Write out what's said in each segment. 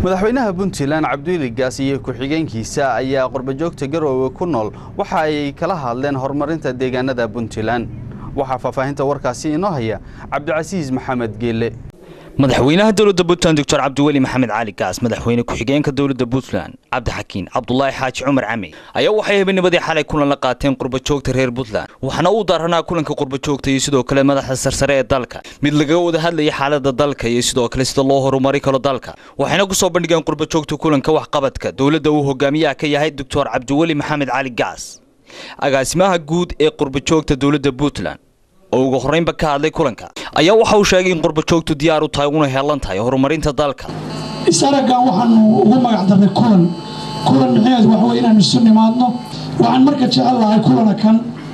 madaxweynaha puntland cabdiweli gaas iyo ku-xigeenkiisa ayaa qurbajoogta garoowe ku nool waxa ay kala hadleen horumarinta deegaanada puntland waxaa faahfaahinta warkaasi inoo haya cabdicasiis maxamed geelle madaxweynaha dowladda puntland doctor cabdiweli maxamed cali gaas madaxweyne ku-xigeenka dowladda puntland cabdixakiin cabdulaahi xaaji cumar cami ayaa waxay habeennimadii xalay kulan la qaateen qurbajoogta reer puntland waxaana uu daaranaa kulanka qurbajoogta iyo sidoo kale madaxda sarsare ee dalka mid lagaga wada hadlaya xaalada dalka iyo sidoo kale sida loo horumari karo dalka waxayna ku soo bandhigeen qurbajoogta kulanka waxqabadka dowladda uu hogaamiyaha ka yahay doctor cabdiweli maxamed cali gaas agaasimaha guud ee qurbajoogta dowladda puntland oo ugu horreynba ka hadlay kulanka ayaa waxa uu sheegay in qurbajoogtu diyaar u tahay una heelan tahay horumarinta dalka isaragan waxaanu ugu magac darnay kulan kulan micneheedu waxa wey inaan isu nimaadno waxaan marka jecel lahay kulana kan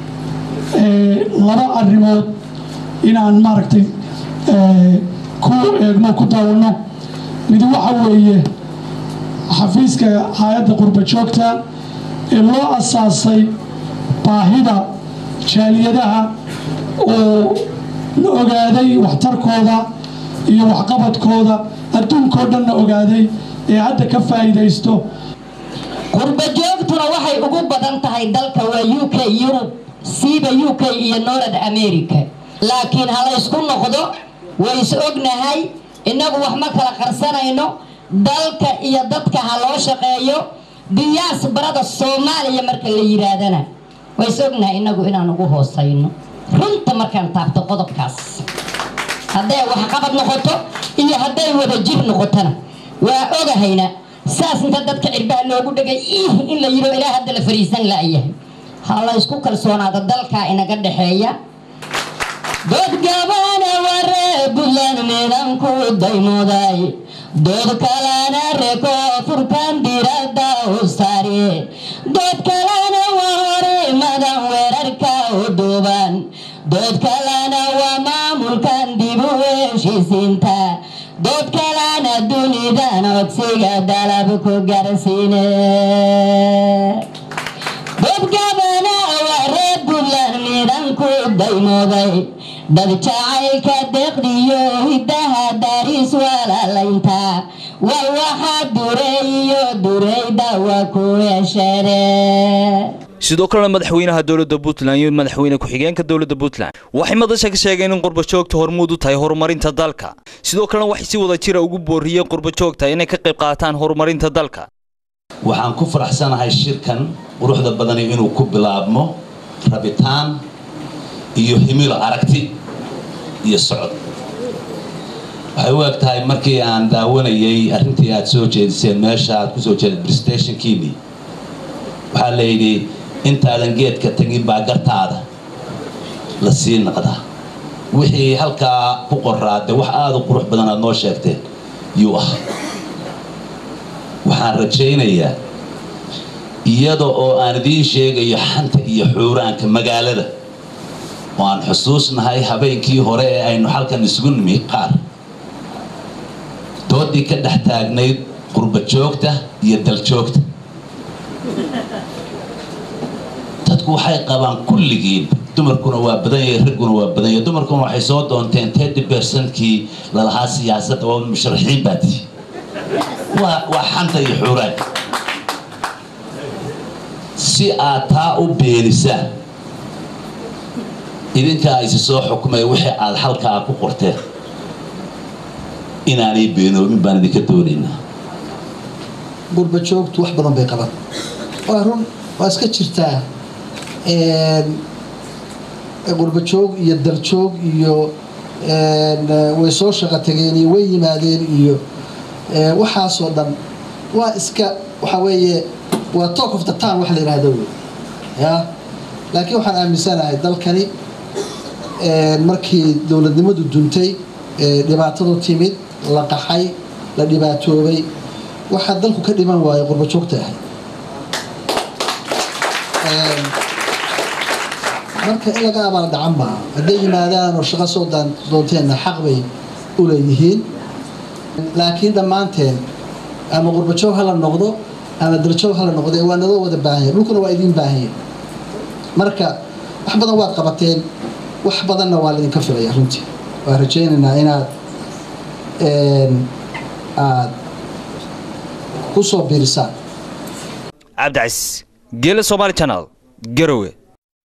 laba arrimood inaan maaragtay ku eegno ku daawano mid waxa weeye xafiiska hay-adda qurbajoogta ee loo asaasay baahida jaaliyadaha oo la ogaaday waxtarkooda iyo waxqabadkooda adduunkao dhanna ogaaday ee hadda ka faa'iidaysto qurbajoogtuna waxay ugu badan tahay dalka waa u k yurub siiba u k iyo norad america laakiin ha laysku noqdo ways ognahay innagu wax ma kala qarsanayno dalka iyo dadka ha loo shaqeeyo diyaas barada soomaaliya marka la yidhaahdana ways ognahay innagu inaan ugu hoosayno runta markaan taabto qodobkaas hadday waxqabad noqoto iyo hadday wada jir noqotona waa ogahayna saas inta dadka cirbaha loogu dhegay ih in la yidho ilaa hadda la fariisan la'yahay ha la ysku kalsoonaada dalkaa inaga dhexeeya doodgabana waree buntland midhanku daymooday dood kalana reko furkan diradda u saare dood kalana waa hore madan weerarka u duuban dood kalana waa maamulkan dib u heshiisiinta dood kalana dunidan codsiga dalab ku garsiine doodgabana waa reer buntland midhanku daymooday dad jacaylka deeqdiyo hiddaha daris walaalaynta waa waxa dureeyo dureyda waa ku hesheere sidoo kalena madaxweynaha dowladda puntland iyo madaxweyne ku-xigeenka dowladda puntland waxay madasha ka sheegeen in qurbajoogta hormuud u tahay horumarinta dalka sidoo kalena waxay si wada jira ugu booriyeen qurbajoogta inay ka qayb qaataan horumarinta dalka waxaan ku faraxsanahay shirkan quruxda badani inuu ku bilaabmo rabitaan iyo himilo aragti iyo socod waxay u eg tahay markii aan daawanayay arrintii aad soo jeediseen meesha aad kusoo jeeda bristationkiini waxaa layidhi intaadan geedka tegin baa gartaada la sii naqdaa wixii halkaa ku qoraade wax aada u qurux badan aad noo sheegteen yuu ah waxaan rajaynayaa iyada oo aan idiin sheegayo xanta iyo xuuraanka magaalada oo aan xusuusnahay habeenkii hore ee aynu halkan isugu nimi qaar doodii ka dhex taagnayd qurbajoogta iyo daljoogta dadku waxay qabaan kulligiin dumarkuna waa badan yahay ragguna waa badan yahay dumarkuna waxay soo doonteen tedi bersankii lalahaa siyaasadda waa musharaxiin baa tihi waa waa xanta iyo xuuraanka si aad taa u beenisaan idinkaa isi soo xukumay wixii aad halkaa ku qorteen inaanay beenoobin baan idinka doonaynaa qurbajoogtu wax badan bay qaban waa run waa iska jirtaa qurbajoog iyo daljoog iyo way soo shaqo tageen iyo way yimaadeen iyo waxaasoo dhan waa iska waxaa weeye waa talk of the town wax la yidhaahdo wey ya laakiin waxaan aaminsanahay dalkani markii dowladnimadu duntay dhibaatadu timid la qaxay la dhibaatoobay waxaa dalku ka dhiman waayo qurbajoogta ahay marka in laga abaal dhacan maaha hadday yimaadaan oo shaqo soo doonteenna xaq bay u leeyihiin laakiin dhammaanteen ama qurbajoog hala noqdo ama daljoog hala noqdo waa naloo wada baahanya dhulkuna waa idiin baahanya marka wax badan waad qabateen wax badanna waa laydinka filaya runtii waan rajaynaynaa inaad aad ku soo biirisaan cabdicasiis geela somaali channel garowe